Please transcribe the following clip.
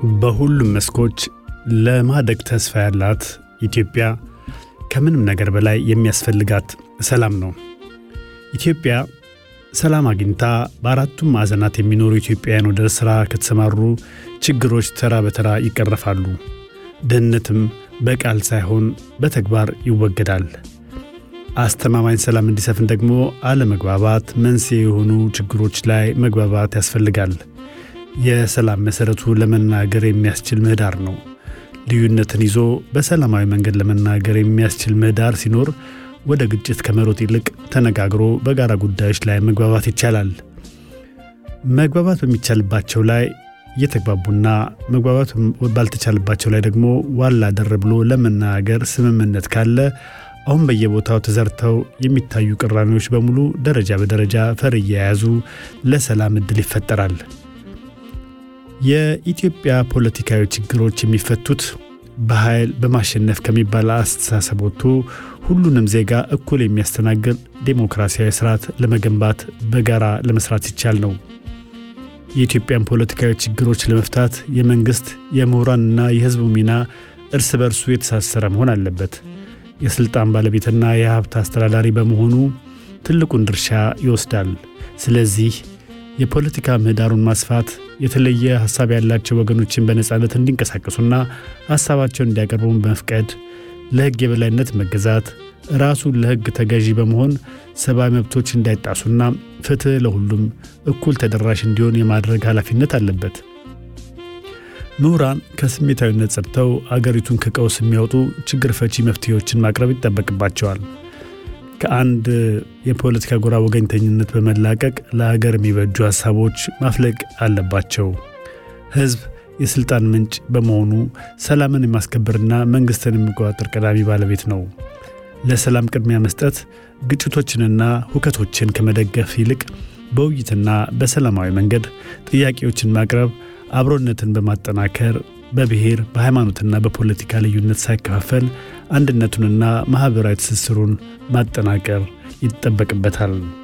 በሁሉም መስኮች ለማደግ ተስፋ ያላት ኢትዮጵያ ከምንም ነገር በላይ የሚያስፈልጋት ሰላም ነው። ኢትዮጵያ ሰላም አግኝታ በአራቱም ማዕዘናት የሚኖሩ ኢትዮጵያውያን ወደ ሥራ ከተሰማሩ ችግሮች ተራ በተራ ይቀረፋሉ። ድህነትም በቃል ሳይሆን በተግባር ይወገዳል። አስተማማኝ ሰላም እንዲሰፍን ደግሞ አለመግባባት መንስኤ የሆኑ ችግሮች ላይ መግባባት ያስፈልጋል። የሰላም መሠረቱ ለመናገር የሚያስችል ምህዳር ነው። ልዩነትን ይዞ በሰላማዊ መንገድ ለመናገር የሚያስችል ምህዳር ሲኖር ወደ ግጭት ከመሮጥ ይልቅ ተነጋግሮ በጋራ ጉዳዮች ላይ መግባባት ይቻላል። መግባባት በሚቻልባቸው ላይ እየተግባቡና መግባባት ባልተቻልባቸው ላይ ደግሞ ዋላ ደር ብሎ ለመናገር ስምምነት ካለ አሁን በየቦታው ተዘርተው የሚታዩ ቅራኔዎች በሙሉ ደረጃ በደረጃ ፈር እየያዙ ለሰላም ዕድል ይፈጠራል። የኢትዮጵያ ፖለቲካዊ ችግሮች የሚፈቱት በኃይል በማሸነፍ ከሚባል አስተሳሰብ ወጥቶ ሁሉንም ዜጋ እኩል የሚያስተናግድ ዴሞክራሲያዊ ስርዓት ለመገንባት በጋራ ለመስራት ሲቻል ነው። የኢትዮጵያን ፖለቲካዊ ችግሮች ለመፍታት የመንግሥት የምሁራንና የሕዝቡ ሚና እርስ በርሱ የተሳሰረ መሆን አለበት። የሥልጣን ባለቤትና የሀብት አስተዳዳሪ በመሆኑ ትልቁን ድርሻ ይወስዳል። ስለዚህ የፖለቲካ ምህዳሩን ማስፋት የተለየ ሐሳብ ያላቸው ወገኖችን በነፃነት እንዲንቀሳቀሱና ሐሳባቸውን እንዲያቀርቡን በመፍቀድ ለሕግ የበላይነት መገዛት ራሱን ለሕግ ተገዢ በመሆን ሰብአዊ መብቶች እንዳይጣሱና ፍትሕ ለሁሉም እኩል ተደራሽ እንዲሆን የማድረግ ኃላፊነት አለበት። ምሁራን ከስሜታዊነት ጸድተው አገሪቱን ከቀውስ የሚያወጡ ችግር ፈቺ መፍትሄዎችን ማቅረብ ይጠበቅባቸዋል። ከአንድ የፖለቲካ ጎራ ወገኝተኝነት በመላቀቅ ለሀገር የሚበጁ ሀሳቦች ማፍለቅ አለባቸው። ሕዝብ የሥልጣን ምንጭ በመሆኑ ሰላምን የማስከበርና መንግሥትን የሚቆጣጠር ቀዳሚ ባለቤት ነው። ለሰላም ቅድሚያ መስጠት ግጭቶችንና ሁከቶችን ከመደገፍ ይልቅ በውይይትና በሰላማዊ መንገድ ጥያቄዎችን ማቅረብ አብሮነትን በማጠናከር በብሔር በሃይማኖትና በፖለቲካ ልዩነት ሳይከፋፈል አንድነቱንና ማኅበራዊ ትስስሩን ማጠናቀር ይጠበቅበታል።